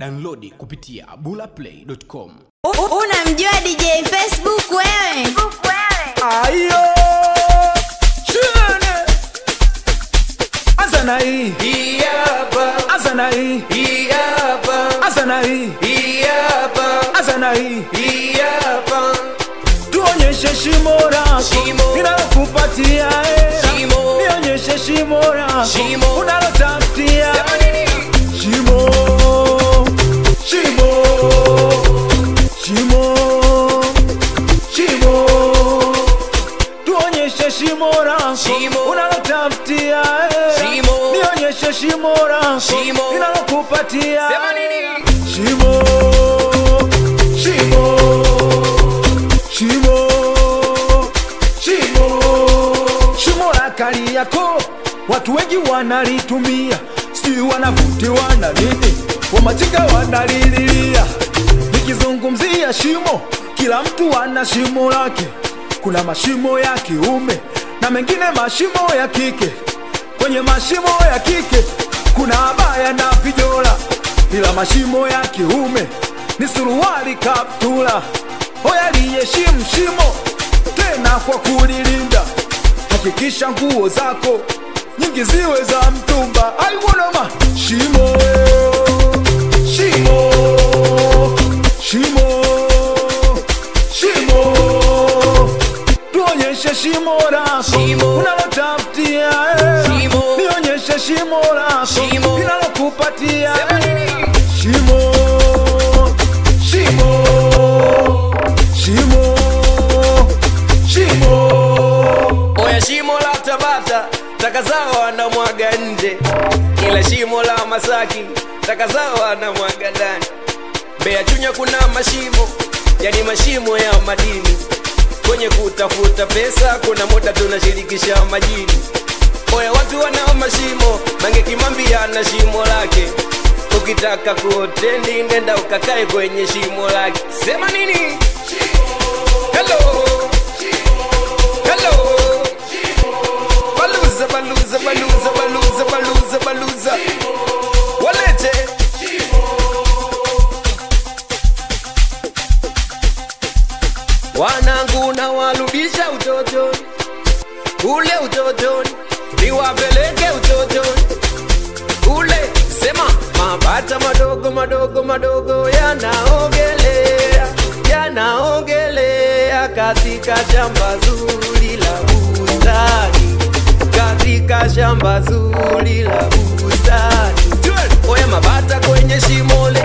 Downloadi kupitia bulaplay.com. Unamjua DJ Facebook wewe? Ayo Chene Azana hii Hii hapa, Azana hii hii hapa, Azana hii hii hapa, Azana hii hii hapa. Tuonyeshe shimo lako Shimo. Ninalokupatia eh. Shimo. Nionyeshe shimo lako Shimo. Unalotafutia Sema nini? Shimo Shimo Shimo Shimo Tuonyeshe shimo lako Shimo. Unalotafutia eh. Shimo. Nionyeshe shimo lako Shimo. Ninalokupatia Sema nini? Shimo Shimo Shimo Shimo Shimo la kali yako Watu wengi wanalitumia Sijui wanavutiwa na nini Wamachinga wanalililia Nikizungumzia shimo Kila mtu ana shimo lake Kuna mashimo ya kiume Na mengine mashimo ya kike Kwenye mashimo ya kike Kuna abaya na vijola Ila mashimo ya kiume Ni suruali kaptula Hoya liheshimu shimo Tena kwa kulilinda Hakikisha nguo zako Nyingi ziwe za mtumba aiwonoma Shimo Shimo Shimo Shimo Tuonyeshe shimo lako Shimo. Unalotafutia eh. Shimo. Nionyeshe shimo lako Shimo. Ninalokupatia Sema eh. nini? Shimo Shimo Shimo Shimo Oya shimo la Tabata, taka zao wanamwaga nje, ila shimo la Masaki taka zao wanamwaga ndani. Mbeya Chunya kuna mashimo, yani mashimo ya madini. Kwenye kutafuta pesa kuna muda tunashirikisha majini. Oya watu wana mashimo, Mange Kimambi ana shimo lake. Ukitaka kuotendi nenda ukakae kwenye shimo lake. Sema nini? Hello. Hello. Baluza, baluza, baluza, baluza, baluza, baluza. Walete. Wanangu na warudisha utotoni, ule utotoni, niwapeleke utotoni ule. Sema mabata madogo madogo madogo yanaogelea, yanaogelea katika shamba zuri la bustani, katika shamba zuri la bustani. Oya mabata kwenye shimo le